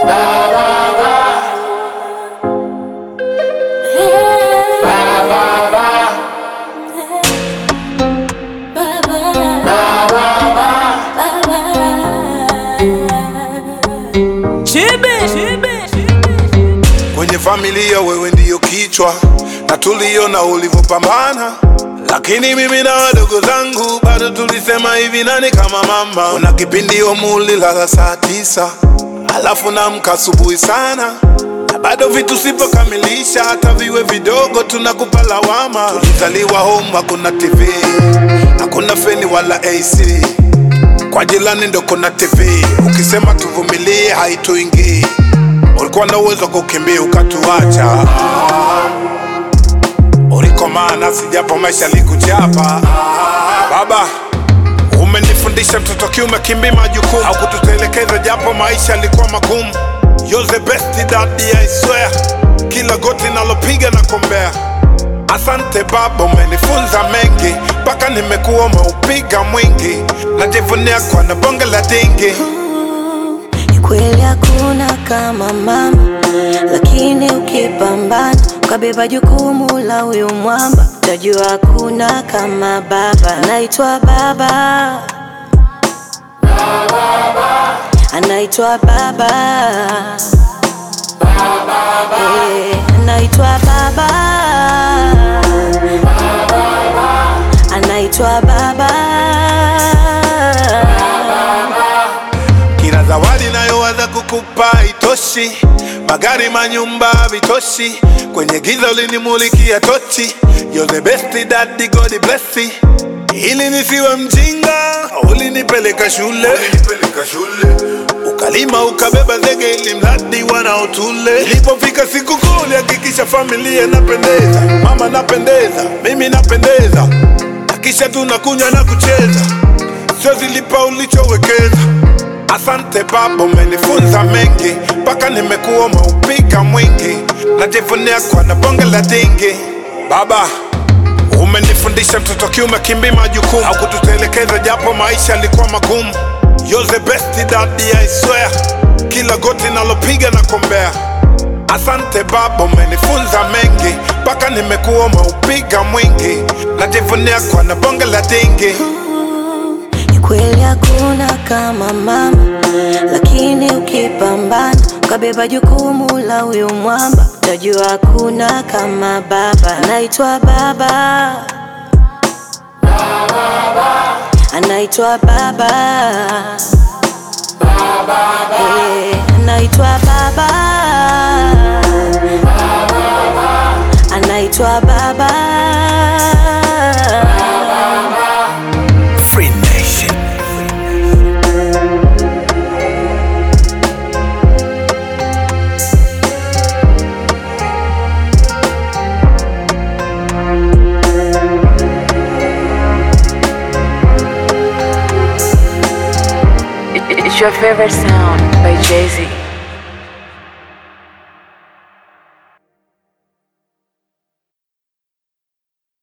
Kwenye familia wewe ndiyo kichwa na tuliona ulivyopambana, lakini mimi na wadogo zangu bado tulisema hivi, nani kama mama? Kuna kipindi mulilala saa tisa alafu namka asubuhi sana na bado vitu sipokamilisha, hata viwe vidogo tunakupa lawama. Tulizaliwa home, hakuna TV, hakuna feni wala AC, kwa jirani ndo kuna TV, ukisema tuvumilie haituingii. Ulikuwa na uwezo wa kukimbia ukatuacha, ulikomaa nasi japo maisha likuchapa. Baba, umenifundisha mtoto kiume kimbi majukumu, au kututelekeza japo maisha yalikuwa magumu. You're the best daddy, I swear. Kila goti nalopiga na kombea. Asante baba, umenifunza mengi mpaka nimekuwa umeupiga mwingi. Najivunia kwa na bonge la dingi. Ni kweli hakuna kama mama, lakini ukipambana ukabeba jukumu la huyu mwamba, utajua hakuna kama baba. Anaitwa baba, anaitwa baba, Eh, anaitwa baba, anaitwa baba. Kila zawadi nayowaza kukupa itoshi, magari manyumba vitoshi, kwenye giza ulinimulikia tochi. You're the best daddy, God bless you. Ili nisiwe mjinga, ulinipeleka shule, ukalima ukabeba zege ili mradi wanaotule. Ilipofika siku kuu ulihakikisha familia napendeza, mama napendeza, mimi napendeza, na kisha tunakunywa na kucheza, sio zilipa ulichowekeza. Asante baba, umenifunza mengi mpaka nimekuwa umeupiga mwingi. Najivunia kwa na bonge la dingi. Baba, umenifundisha mtoto kiume kimbi majukumu, au kututelekeza japo maisha yalikuwa magumu. You're the best daddy, I swear. Kila goti nalopiga na kombea. Asante baba, umenifunza mengi mpaka nimekuwa umeupiga mwingi. Najivunia kwa na bonge la dingi. Ni kweli hakuna kama mama, lakini ukipambana ukabeba jukumu la huyu mwamba, utajua hakuna kama baba. Anaitwa baba, anaitwa baba, Eh, anaitwa baba, anaitwa baba. Free Nation. It's your favorite sound by Jay Z.